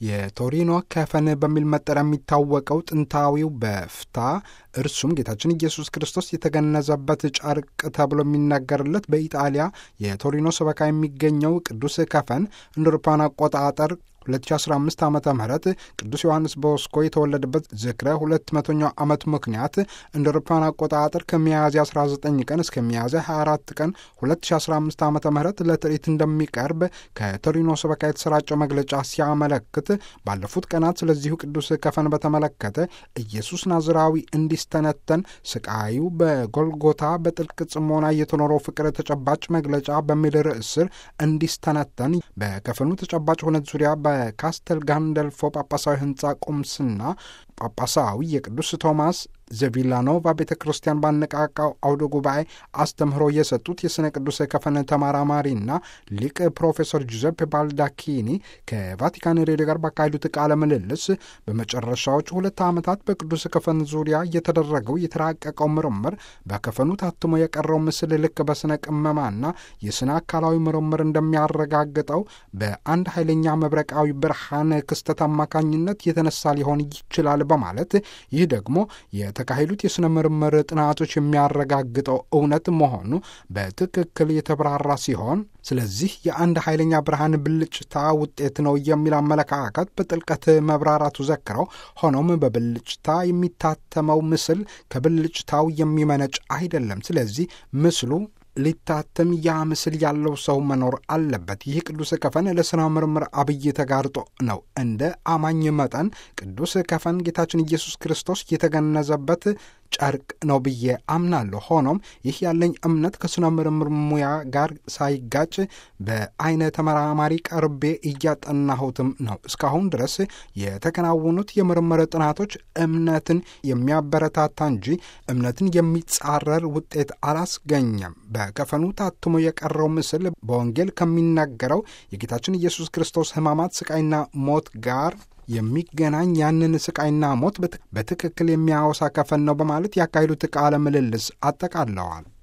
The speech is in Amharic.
የቶሪኖ ከፈን በሚል መጠሪያ የሚታወቀው ጥንታዊው በፍታ እርሱም ጌታችን ኢየሱስ ክርስቶስ የተገነዘበት ጨርቅ ተብሎ የሚነገርለት በኢጣሊያ የቶሪኖ ሰበካ የሚገኘው ቅዱስ ከፈን እንደ አውሮፓውያን አቆጣጠር 2015 ዓ ም ቅዱስ ዮሐንስ ቦስኮ የተወለደበት ዝክረ 200ኛው ዓመት ምክንያት እንደ አውሮፓውያን አቆጣጠር ከሚያዝያ 19 ቀን እስከ ሚያዝያ 24 ቀን 2015 ዓ ም ለትርኢት እንደሚቀርብ ከቶሪኖ ሰበካ የተሰራጨው መግለጫ ሲያመለክት ባለፉት ቀናት ስለዚሁ ቅዱስ ከፈን በተመለከተ ኢየሱስ ናዝራዊ እንዲስተነተን ስቃዩ በጎልጎታ በጥልቅ ጽሞና የተኖረው ፍቅር ተጨባጭ መግለጫ በሚል ርዕስ ስር እንዲስተነተን በከፈኑ ተጨባጭ ሁነት ዙሪያ በካስተል ጋንደልፎ ጳጳሳዊ ሕንፃ ቁምስና ጳጳሳዊ የቅዱስ ቶማስ ዘቪላኖቫ ቤተ ክርስቲያን ባነቃቃው አውደ ጉባኤ አስተምህሮ የሰጡት የሥነ ቅዱስ ከፈን ተመራማሪና ሊቅ ፕሮፌሰር ጁዘፕ ባልዳኪኒ ከቫቲካን ሬዲዮ ጋር ባካሄዱት ቃለ ምልልስ በመጨረሻዎቹ ሁለት ዓመታት በቅዱስ ከፈን ዙሪያ የተደረገው የተራቀቀው ምርምር በከፈኑ ታትሞ የቀረው ምስል ልክ በሥነ ቅመማና የሥነ አካላዊ ምርምር እንደሚያረጋግጠው በአንድ ኃይለኛ መብረቃዊ ብርሃን ክስተት አማካኝነት የተነሳ ሊሆን ይችላል በማለት ይህ ደግሞ የተካሄዱት የሥነ ምርምር ጥናቶች የሚያረጋግጠው እውነት መሆኑ በትክክል የተብራራ ሲሆን ስለዚህ የአንድ ኃይለኛ ብርሃን ብልጭታ ውጤት ነው የሚል አመለካከት በጥልቀት መብራራቱ ዘክረው፣ ሆኖም በብልጭታ የሚታተመው ምስል ከብልጭታው የሚመነጭ አይደለም። ስለዚህ ምስሉ ሊታተም ያ ምስል ያለው ሰው መኖር አለበት። ይህ ቅዱስ ከፈን ለሥነ ምርምር አብይ ተጋርጦ ነው። እንደ አማኝ መጠን ቅዱስ ከፈን ጌታችን ኢየሱስ ክርስቶስ የተገነዘበት ጨርቅ ነው ብዬ አምናለሁ። ሆኖም ይህ ያለኝ እምነት ከሥነ ምርምር ሙያ ጋር ሳይጋጭ በአይነ ተመራማሪ ቀርቤ እያጠናሁትም ነው። እስካሁን ድረስ የተከናወኑት የምርምር ጥናቶች እምነትን የሚያበረታታ እንጂ እምነትን የሚጻረር ውጤት አላስገኘም። በከፈኑ ታትሞ የቀረው ምስል በወንጌል ከሚናገረው የጌታችን ኢየሱስ ክርስቶስ ሕማማት ስቃይና ሞት ጋር የሚገናኝ ያንን ስቃይና ሞት በትክክል የሚያወሳ ከፈን ነው በማለት ያካሄዱት ቃለ ምልልስ አጠቃለዋል።